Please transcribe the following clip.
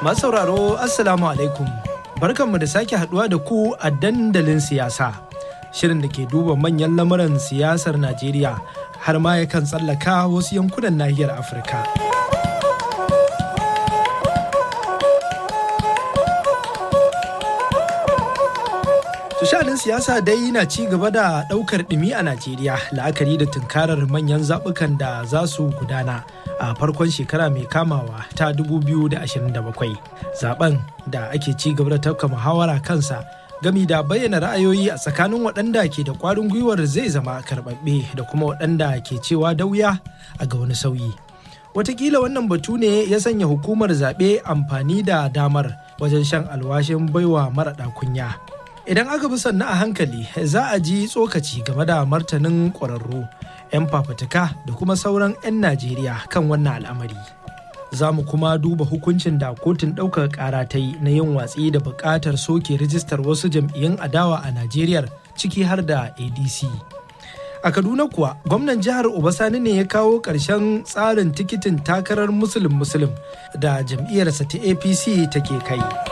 Masu sauraro Assalamu alaikum. Barkanmu da sake haduwa da ku a dandalin siyasa. Shirin da ke duba manyan lamuran siyasar Najeriya har ma yakan tsallaka wasu yankunan nahiyar Afirka. Tushanin siyasa dai na ci gaba da ɗaukar ɗumi a Najeriya la'akari da tunkarar manyan zaɓukan da za su gudana a farkon shekara mai kamawa ta 2027. Zaben da ake ci gaba da tafka muhawara kansa gami da bayyana ra'ayoyi a tsakanin waɗanda ke da ƙwarin gwiwar zai zama karɓaɓɓe da kuma waɗanda ke cewa da wuya a ga wani sauyi. Watakila wannan batu ne ya sanya hukumar zaɓe amfani da damar wajen shan alwashin baiwa maraɗa kunya. Idan aka bi sannu a hankali za a ji tsokaci game da martanin ƙwararru, 'yan fafutuka da kuma sauran 'yan Najeriya kan wannan al'amari. Za mu kuma duba hukuncin da kotun ɗaukar ƙara ta yi na yin watsi da buƙatar soke rijistar wasu jam'iyyun adawa a Najeriya ciki har da ADC. A Kaduna kuwa gwamnan jihar Obasani ne ya kawo ƙarshen tsarin tikitin takarar musulun musulun da jam'iyyarsa ta APC take kai.